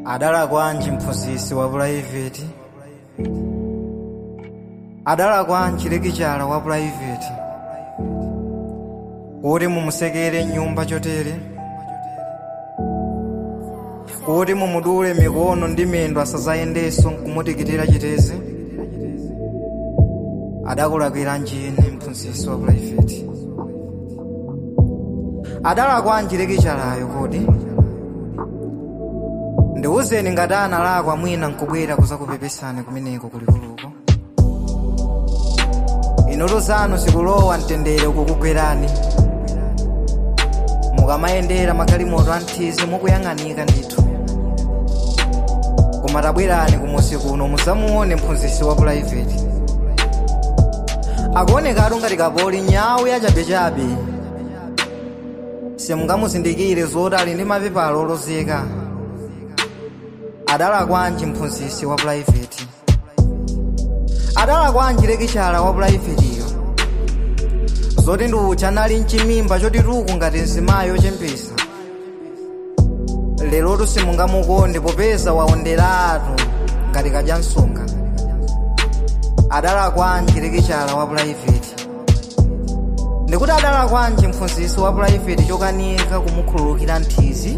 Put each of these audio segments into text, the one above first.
adala kwanji mphunzitsi wa purayiveti adala kwanji lekichala wa purayiveti kuti mumusekere nyumba chotere kuti mumudule mikono ndi mendo asazayendenso nkumutikitira chitezi adakulakwira njini mphunzitsi wa purayiveti adala kwanji lekichalayo kodi ndiwuzeni ngati analakwa mwina nkubwera kuzakupepesani kumeneko kulikuluko inoto zanu sikulowa mtendere ukukugwerani mukamayendera magalimoto anthizi mukuyang'anika ndithu koma tabwerani kumusi kuno musamuone mphunzitsi wa purayiveti akuonekatu ngati kapoli nyawu yachabechabe simungamuzindikire zoti ali ndi mapepala olozeka adala kwanji mphunzitsi wa purayiveti adala kwanji lekichala wa purayivetiyo zoti ndi ucha anali mchimimba choti tuku ngati mzimayi ochembesa lerotu simungamukonde popeza waonderatu ngati kadya msonga adala kwanji lekichala wa purayiveti ndikuti adala kwanji mphunzitsi wa purayiveti chokanika kumukhululukira nthizi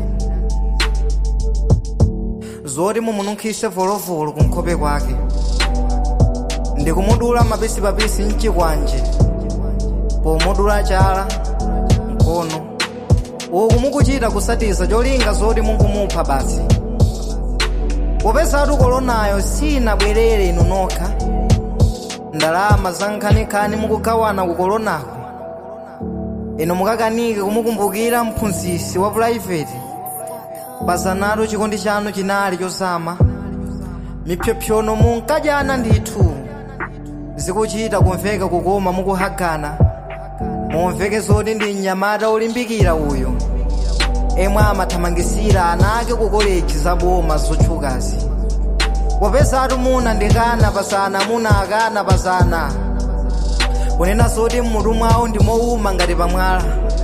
zoti mumununkhise volovolo kunkhope kwake ndikumudula mapisipapisi mchikwanje pomudula chala mkono uku mukuchita kusatiza cholinga zoti munkumupha basi popezatu kolonayo sinabwerere inu nokha ndalama za nkhanikhani mukugawana ku kolonako inu mukakanike kumukumbukira mphunzitsi wa purayiveti pazanatu chikondi chanu chinali chozama mipyopyono munkadyana ndithu zikuchita kumveka kukoma mukuhagana mumveke zoti ndi mnyamata olimbikira uyo emwe amathamangisira ana ake ku koleji zaboma zotchukazi popezatu muna ndikana pasana muna akana pasana kunena zoti mmutu mwawo ndi mowuma ngati pamwala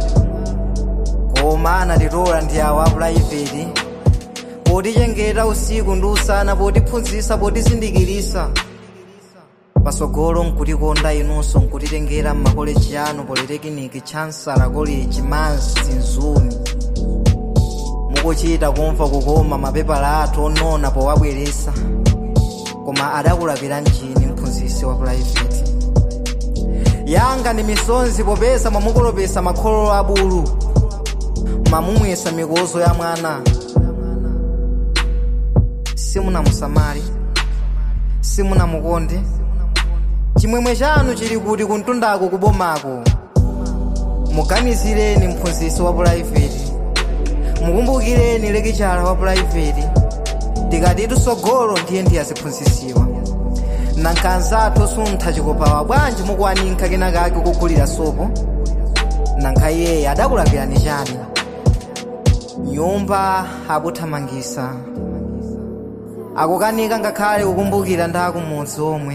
koma anatitola ndi awa apurayiveti potichengeta usiku ndi usana potiphunzitsa potizindikirisa pasogolo nkutikonda inunso nkutitengera mmakoleji anu politekiniki chansala college mansi nzuni mukuchita kumva kukoma mapepala athu onona powabweresa koma adakulapira njini mphunzitsi wa purayiveti yanga ndi misonzi popeza mwamukolopesa makhololo abulu mamumwesa mikozo ya mwana simunamusamali simunamukonde chimwemwe chanu chili kuti kuntundako kubomako muganizireni mphunzitsi wa purayiveti mukumbukireni lekichala wa purayiveti tikatitu sogolo ndiye ndiye aziphunzitsiwa nankhanzathu suntha chikopawa bwanji mukuwaninka kenakake kugulira sopo nankha iyeyo adakulapirani chani nyumba akuthamangisa akukanika ngakhale kukumbukira ndakumudzi omwe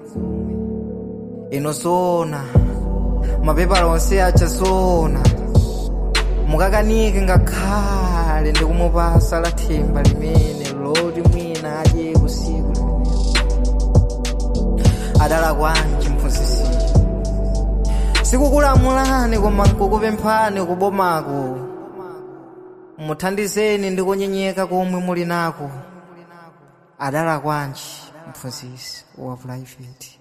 ino zoona mapepala onse acha zoona mukakanike ngakhale ndikumupasa la thimba limene loti mwina adye usiku limenelo adala kwanji mphunzitsi sikukulamulani koma nkukupemphani kubomako muthandizeni ndi kunyenyeka komwe muli nako adala kwanji mphunzitsi wa purayiveti